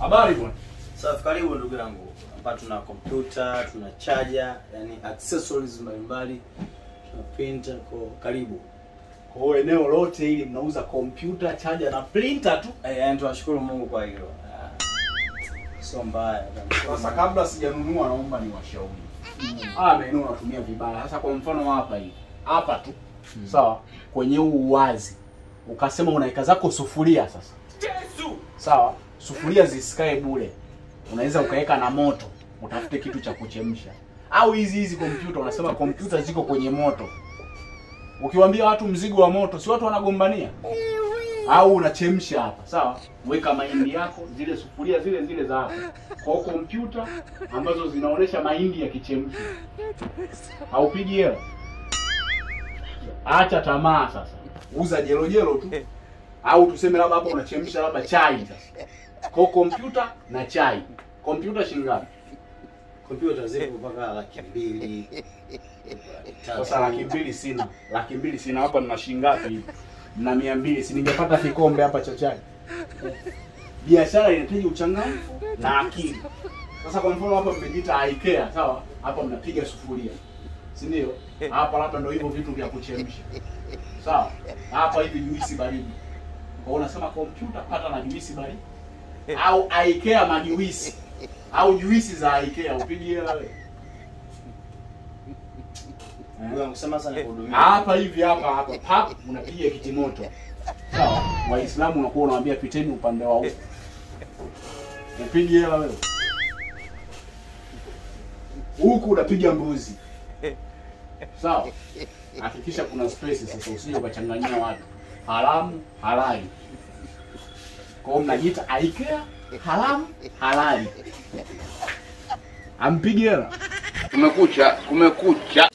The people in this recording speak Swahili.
Habari bwana. Safi, karibu ndugu yangu. Hapa tuna kompyuta, tuna charger, yani accessories mbalimbali, tuna printer, kwa karibu. Kwa hiyo eneo lote hili mnauza kompyuta, chaja na printer tu. Eh, yani tunashukuru Mungu kwa hilo. Ah, Sio mbaya. tunamshukuru Sasa Mungu. kabla sijanunua, naomba niwashauri. Ah, maeneo unatumia vibaya. Sasa kwa mfano hapa hivi, hapa tu sawa, kwenye huu uwazi ukasema unaweka zako sufuria sasa, sawa, sufuria zisikae bure, unaweza ukaweka na moto, utafute kitu cha kuchemsha. Au hizi hizi kompyuta, unasema kompyuta ziko kwenye moto, ukiwaambia watu mzigo wa moto, si watu wanagombania? Au unachemsha hapa, sawa, weka mahindi yako, zile sufuria zile zile za hapa kwa kompyuta ambazo zinaonesha mahindi yakichemshwa, haupigi hela. Acha tamaa sasa, uza jelo jelo tu, au tuseme labda hapa unachemsha labda chai sasa, kwa kompyuta na chai. Kompyuta shilingi ngapi? Kompyuta zipo mpaka laki mbili. laki tatu. Sasa laki mbili sina, laki mbili sina. Hapa nina shilingi ngapi hivi? Na mia mbili, si ningepata kikombe hapa cha chai. Biashara inahitaji uchangamfu na akili. Sasa kwa mfano hapa mmejiita IKEA, sawa? Hapa mnapiga sufuria, si ndio? Hapa labda ndio hivyo vitu vya kuchemsha, sawa? Hapa hivi juisi baridi. Kwa hiyo unasema kompyuta pata na juisi baridi, au IKEA majuisi au juisi za IKEA, upigi hela wewe. Ndugu yangu, sema sasa nikuhudumia. hapa hivi hapa hapa pap unapiga kitimoto sawa waislamu unakuwa unawaambia piteni upande wa huko upigi hela wewe huku unapiga mbuzi sawa hakikisha kuna space sasa usije ukachanganyia watu haramu halali kwa hiyo mnajiita aikea haramu halali ampigi hela Kumekucha, kumekucha.